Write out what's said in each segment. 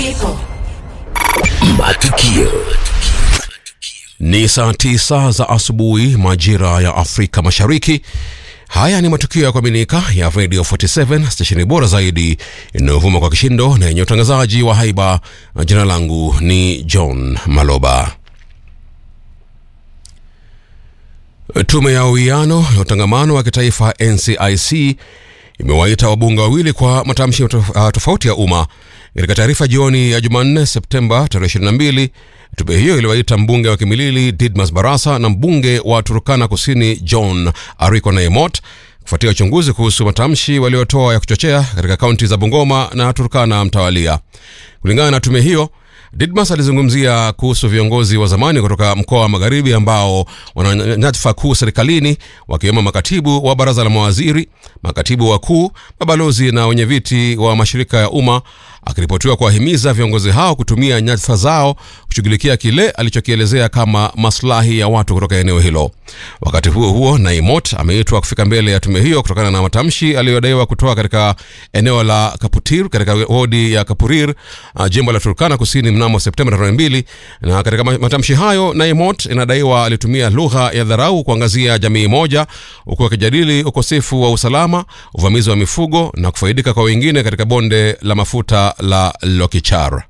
Matukio Ni saa tisa za asubuhi majira ya Afrika Mashariki. Haya ni matukio ya kuaminika ya Radio 47 stesheni bora zaidi inayovuma kwa kishindo na yenye utangazaji wa haiba. Jina langu ni John Maloba. Tume ya uwiano na utangamano wa kitaifa NCIC imewaita wabunge wawili kwa matamshi tof- uh, tofauti ya umma. Katika taarifa jioni ya Jumanne Septemba tarehe 22, tume hiyo iliwaita mbunge wa Kimilili Didmas Barasa na mbunge wa Turkana Kusini John Ariko Naemot kufuatia uchunguzi kuhusu matamshi waliotoa ya kuchochea katika kaunti za Bungoma na Turkana mtawalia. Kulingana na tume hiyo, Didmas alizungumzia kuhusu viongozi wa zamani kutoka mkoa wa Magharibi ambao wana nyadhifa kuu serikalini wakiwemo makatibu wa baraza la mawaziri, makatibu wakuu, mabalozi na wenyeviti wa mashirika ya umma, akiripotiwa kuwahimiza viongozi hao kutumia nyadhifa zao kushughulikia kile alichokielezea kama maslahi ya watu kutoka eneo hilo. Wakati huo huo, Naimot ameitwa kufika mbele ya tume hiyo kutokana na matamshi aliyodaiwa kutoa katika eneo la Kaputir katika wodi ya Kapurir, uh, jimbo la Turkana Kusini mnamo Septemba tarehe mbili. Na katika ma- matamshi hayo, Naimot inadaiwa alitumia lugha ya dharau kuangazia jamii moja, huku akijadili ukosefu wa usalama, uvamizi wa mifugo na kufaidika kwa wengine katika bonde la mafuta la Lokichar.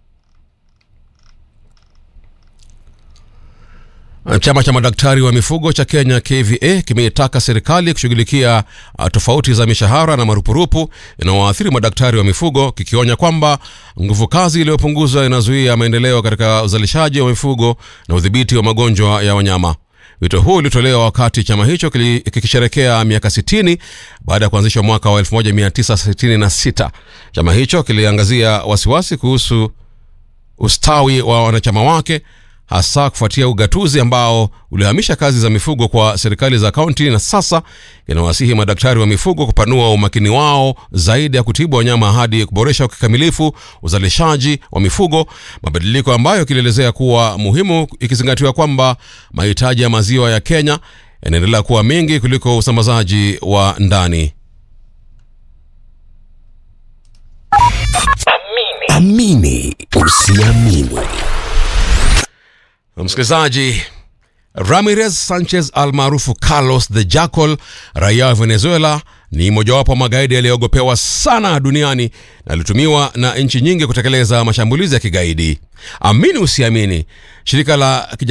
Chama cha madaktari wa mifugo cha Kenya KVA kimeitaka serikali kushughulikia uh, tofauti za mishahara na marupurupu inayoathiri madaktari wa mifugo, kikionya kwamba nguvu kazi iliyopunguzwa inazuia maendeleo katika uzalishaji wa mifugo na udhibiti wa magonjwa ya wanyama. Wito huu ulitolewa wakati chama hicho kili- kikisherekea miaka 60 baada ya kuanzishwa mwaka wa 1966. Chama hicho kiliangazia wasiwasi kuhusu ustawi wa wanachama wake hasa kufuatia ugatuzi ambao ulihamisha kazi za mifugo kwa serikali za kaunti na sasa inawasihi madaktari wa mifugo kupanua umakini wao zaidi ya kutibu wanyama hadi kuboresha kikamilifu uzalishaji wa mifugo, mabadiliko ambayo kilielezea kuwa muhimu ikizingatiwa kwamba mahitaji ya maziwa ya Kenya yanaendelea kuwa mengi kuliko usambazaji wa ndani. amini usiamini. Msikilizaji, Ramirez Sanchez almaarufu Carlos the Jackal, raia wa Venezuela, ni mojawapo wa magaidi yaliyoogopewa sana duniani na alitumiwa na nchi nyingi kutekeleza mashambulizi ya kigaidi. Amini usiamini, shirika la